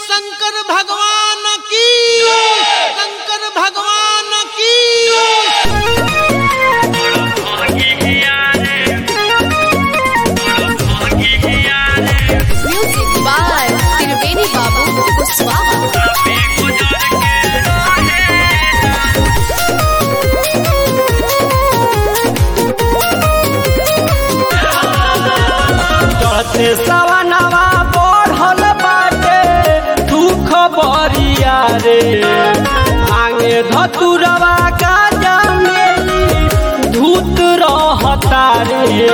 शंकर भगवान की शंकर भगवान की Music by Tirveni Babu Kuswaha. चढ़ते सवनवा बढ़ल बाटे दुख बरिया रे आगे धतुरवा का जामेली धूत रहता रे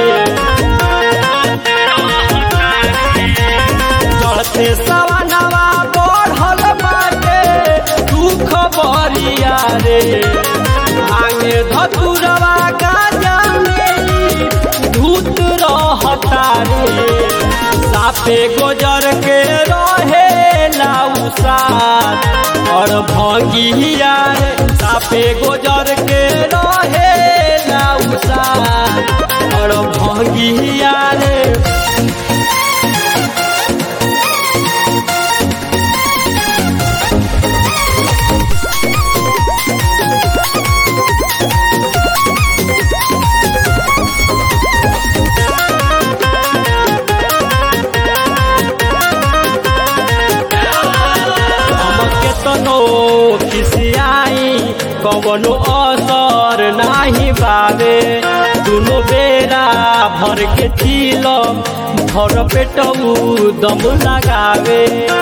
चढ़ते सवनवा बढ़ल बाटे दुख बरिया रे आगे धतुरवा का जामेली धूत रहता रे साफे गोजर के रहे लाउसार और भंगिया रे साफे गोजर के रहे लाउसार और भंगिया रे हमके तनो खिसियाई कवनो असर नाही बावे दुनो बेरा भर के चील भर पेटऊ दम लगावे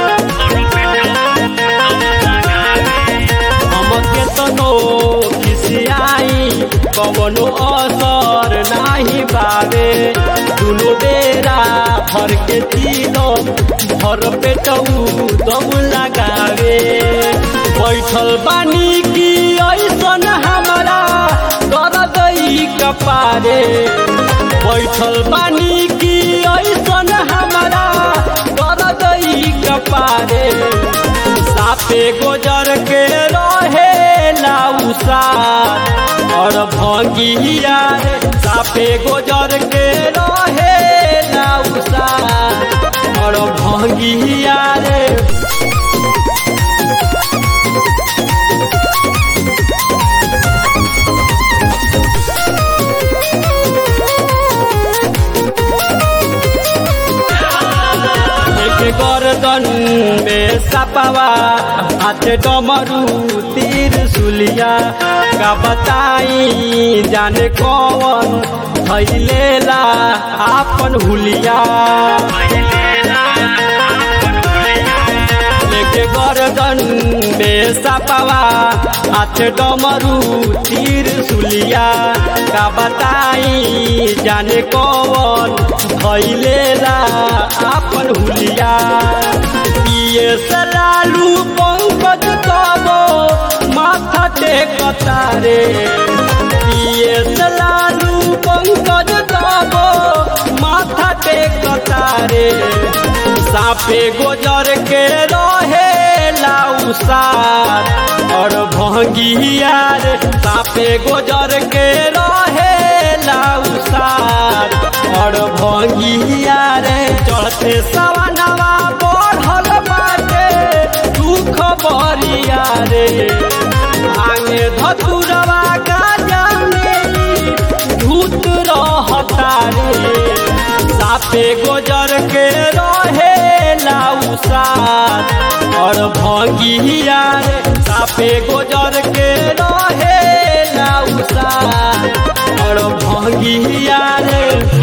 हमके तनो खिसियाई कवनो असर नाही बावे दुनो बेरा भर के चील भर पेटऊ दम लगावे बैठल बानी की ऐसन हमारा दर्द ई कपारे बैठल बानी की ऐसन हमारा दर्द ई कपारे सापे गोजर के रहे लाउसार और भंगिया रे सापे गोजर के रहे लाउसार और भंगिया रे एक गर्दन में सपवा हाथ डमरू तीर सुलिया का बताई जाने कौन थैलेला आपन हुलिया लेके गर्दन में सपवा हाथ डमरू तीर सुलिया का बताई जाने कौन खैलेला आपन हुलिया पिए से लालू पंकज तबो माथा टेकता रे पिए से लालू पंकज तबो माथा टेकता रे सापे गोजर के रहे लाउसार और भंगिया रे सापे गोजर के रहे लाउसार और भंगिया रे चढ़ते सवनवा बढ़ल बाटे दुख बरिया रे आगे धतुरवा का जामेली धूत रहता रे सापे गोजर के रहे लाउसार और भंगिया रे सापे गोजर के रहे लाउसार और भंगिया रे